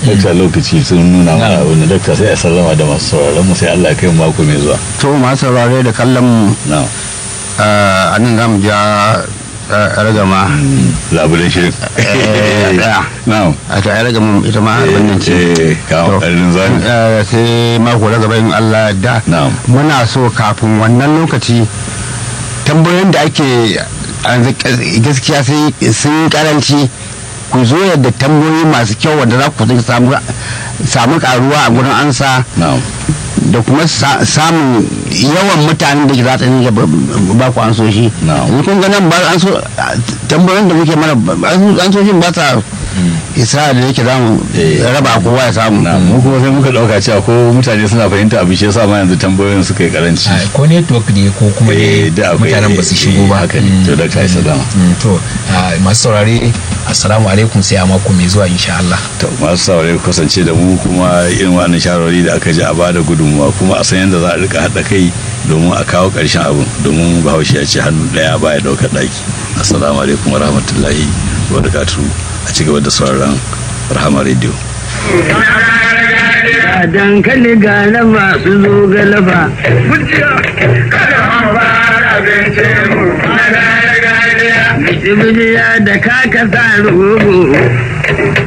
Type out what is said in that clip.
dakta lokaci sun nuna mana abin da dakta sai a sallama da masu sauraron mu sai Allah ya kai mu mako mai zuwa to masu saurare da kallon mu na'am a nan zamu ja ragama labulen shirin Eh, daya. na'am a ta ragama ita ma abin nan ce eh kawo To, ƙarfin zani eh, sai mako na gaba in Allah da Na'am. muna so kafin wannan lokaci tambayoyin da ake yanzu gaskiya sai sun karanci ku zo yadda tambayoyi masu kyau wanda za ku samu samu karuwa a gurin ansa na'am da kuma sa- samun yawan mutanen da ke za ta yi ba ku an so shi Na'am. yanzu kun ga nan ba an so tambayoyin da muke mana an so shi ba ta isa da yake za mu Eh. raba kowa ya samu na mu kuma sai muka dauka cewa ko mutane suna fahimta abu shi yasa ma yanzu tambayoyin suka yi karanci Ah, ko network ne ko kuma Eh, ne da akwai- mutanen ba su shigo ba haka ne. Mm. To, Dr. Aisha Dama. Mm, to ah, masu saurare assalamu alaikum sai a mako mai zuwa insha Allah to masu saurare ku kasance da mu kuma irin wannan shawarwari da aka ji a bada gudunmuwa kuma a san yadda za a rika haɗa kai domin a kawo ƙarshen abin domin bahaushe ya ce hannu ɗaya baya ɗaukar ɗaki assalamu alaikum wa rahmatullahi wa barakatuhu a ci gaba da sauraron rahama radio dankali ga laba su zo ga laba. Bijiya da kaka sa rogo.